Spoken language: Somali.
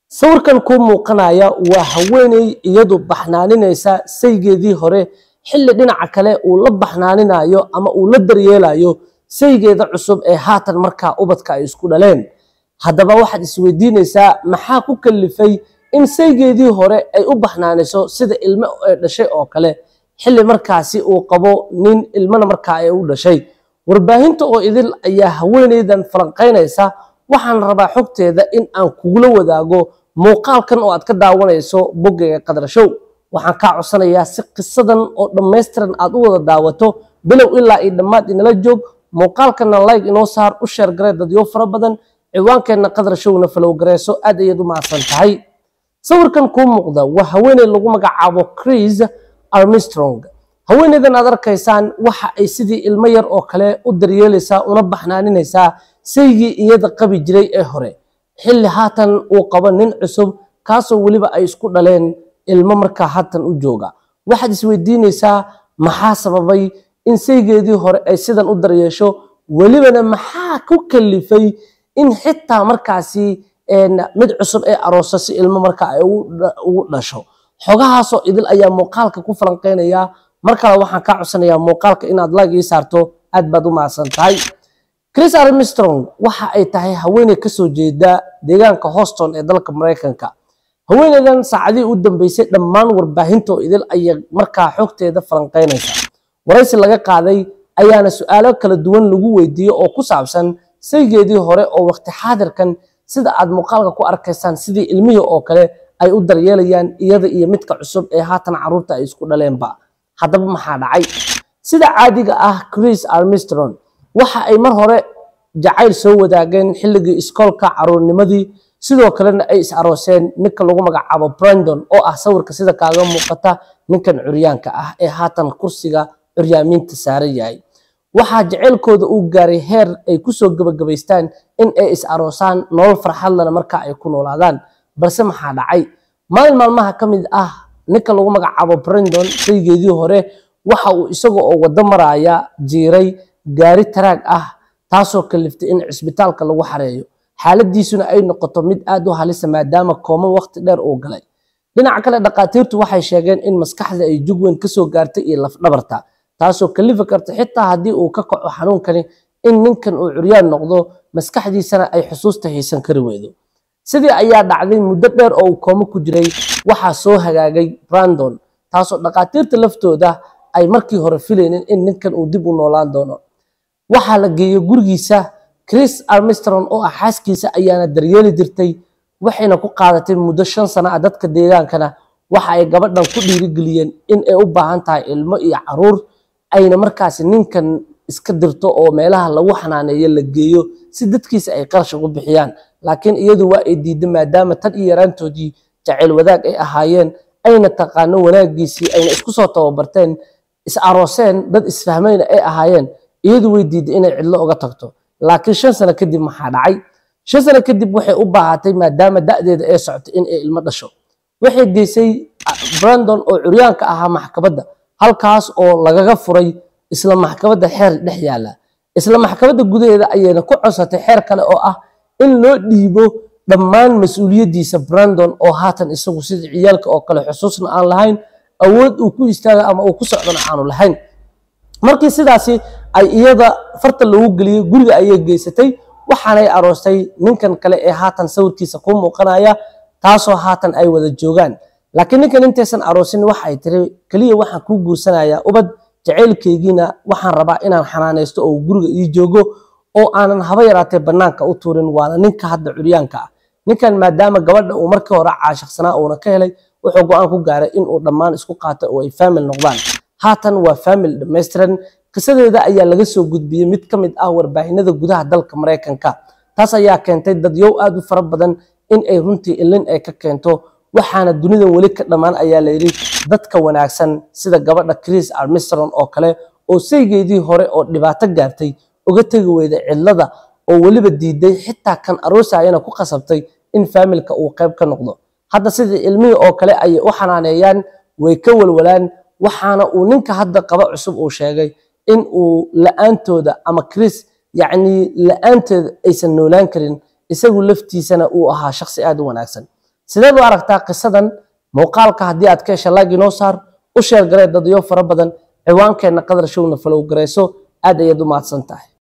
sawirkan kuu muuqanaya waa haweeney iyadu baxnaaninaysa saygeedii hore xilli dhinaca kale uu la baxnaaninayo ama uu la daryeelayo saygeeda cusub ee haatan markaa ubadka ay isku dhaleen haddaba waxaad isweydiinaysaa maxaa ku kalifay in saygeedii hore ay u baxnaaniso sida ilmo ee dhashay oo kale xilli markaasi uu qabo nin ilmana markaa ay u dhashay warbaahinta oo idil ayaa haweeneydan falanqaynaysa waxaan rabaa xogteeda in aan kugula wadaago muuqaalkan oo aad ka daawanayso boggayga qadrashow waxaan kaa codsanayaa si qisadan oo dhammaystiran aad u wada daawato bilow ilaa iyo dhammaad inala joog muuqaalkana like inoo saar u sheer garee dadyo fara badan ciwaankeenna qadrashowna falow gareyso aad ayaad u mahadsan tahay sawirkan kuu muuqda waa haweeney lagu magacaabo chris armstrong haweeneydan aad arkaysaan waxa ay sidii ilmo yar oo kale u daryeelaysaa una baxnaaninaysaa saygii iyada qabi jiray ee hore xilli haatan uu qabo nin cusub kaasoo weliba ay isku dhaleen ilmo markaa haatan u jooga waxaad isweydiinaysaa maxaa sababay in saygeedii hore ay sidan u daryeesho welibana maxaa ku kalifay in xitaa markaasi mid cusub ee arooso si ilmo markaa ay ugu dhasho xogahaasoo idil ayaa muuqaalka ku falanqeynaya mar kale waxaan kaa codsanayaa muuqaalka inaad like ii saarto aad baad u mahadsan tahay chris armstrong waxa ay tahay haweeney kasoo jeeda deegaanka houston ee dalka maraykanka haweeneydan saacadihii u dambeysay dhammaan warbaahinta oo idil ayay markaa xogteeda falanqeynaysa waraysi laga qaaday ayaana su-aalo kala duwan lagu weydiiyey oo ku saabsan saygeedii hore oo waqti xaadirkan sida aad muuqaalka ku arkaysaan sidii ilmihii oo kale ay u daryeelayaan iyada iyo midka cusub ee haatan caruurta ay isku dhaleenba haddaba maxaa dhacay sida caadiga ah chris armstrong waxa ay mar hore jacayl soo wadaageen xilligii iskoolka caruurnimadii sidoo kalena ay is arooseen ninka lagu magacaabo brandon oo ah sawirka sida kaaga muuqata ninkan curyaanka ah ee haatan kursiga curyaamiinta saaran yahay waxaa jaceylkooda uu gaaray heer ay kusoo gebagabaystaan in ay is aroosaan nolol farxadlana marka ay ku noolaadaan balse maxaa dhacay maalin maalmaha ka mid ah ninka lagu magacaabo brandon saygeedii hore waxa uu isaga oo wado maraya jiiray gaari taraag ah taasoo kaliftay in cisbitaalka lagu xareeyo xaaladiisuna ay noqoto mid aad u halisa maadaama kooman waqti dheer uu galay dhinaca kale dhakhaatiirtu waxay sheegeen in maskaxda ay jug weyn kasoo gaartay iyo lafdhabarta taasoo kalifi karta xitaa haddii uu ka kaco xanuunkani in ninkan uu curyaan noqdo maskaxdiisana ay xusuusta haysan kari weydo sidii ayaa dhacday muddo dheer oo uu koomo ku jiray waxaa soo hagaagay brandon taasoo dhakhaatiirta laftooda ay markii hore filaynin in ninkan uu dib u noolaan doono waxaa la geeyey gurigiisa chris armstrong oo ah xaaskiisa ayaana daryeeli jirtay waxayna ku qaadatay muddo shan sano ah dadka deegaankana waxa ay gabadhan ku dhiirigeliyeen in ay u baahan tahay ilmo iyo caruur ayna markaasi ninkan iska dirto oo meelaha lagu xanaaneeyo la geeyo si dadkiisa ay qarash ugu bixiyaan laakiin iyadu waa ay diiday maadaama tan iyo yaraantoodii jacayl wadaag ay ahaayeen ayna taqaano wanaagiisii ayna isku soo tababarteen is arooseen dad isfahmayna ay ahaayeen iyadu way diiday inay cidlo uga tagto laakiin shan sano kadib maxaa dhacay shan sano kadib waxay u baahatay maadaama da'deeda ay socotay in ay ilmo dhasho waxay geysay brandon oo curyaanka ahaa maxkamadda halkaas oo lagaga furay isla maxkamadda xeer dhex yaala isla maxkamadda gudaheeda ayayna ku codsatay xeer kale oo ah in loo dhiibo dhammaan mas-uuliyaddiisa brandon oo haatan isagu sida ciyaalka oo kale xusuusna aan lahayn awood uu ku istaaga ama uu ku socdona aanu lahayn markii sidaasi ay iyada farta lagu geliyey guriga ayay geysatay waxaanay aroostay ninkan kale ee haatan sawirkiisa ku muuqanaya taasoo haatan ay wada joogaan laakiin ninkan intaysan aroosin waxa ay tiri keliya waxaan kuu guursanayaa ubad jacaylkaygiina waxaan rabaa inaan xanaanaysto oo guriga ii joogo oo aanan haba yaraatee bannaanka u tuurin waana ninka hadda curyaanka ah ninkan maadaama gabadha uu markii hore caashaqsanaa uuna ka helay wuxuu go-aan ku gaaray inuu dhammaan isku qaato oo ay faamil noqdaan haatan waa faamil dhammaystiran qisadeeda ayaa laga soo gudbiyey mid ka mid ah warbaahinada gudaha dalka maraykanka taas ayaa keentay dadyow aad u fara badan in ay runtii ilin ay ka keento waxaana dunidan weli ka dhammaan ayaa layidhi dadka wanaagsan sida gabadha chris armstrong oo kale oo saygeedii hore oo dhibaato gaartay uga tegi weyda cidlada oo weliba diiday xitaa kan aroosayana ku qasabtay in faamilka uu qayb ka noqdo hadda sidii ilmihii oo kale ayay u xanaaneeyaan way ka walwalaan waxaana uu ninka hadda qaba cusub uu sheegay in uu la-aantooda ama chris yacni la-aanteeda aysan noolaan karin isagu laftiisana uu ahaa shaqsi aad u wanaagsan sideed u aragtaa qisadan muuqaalka haddii aad ka hesha laag inoo saar u sheer garee dadyo fara badan ciwaankeenna qadar showna falow garayso aad ayaad u mahadsan tahay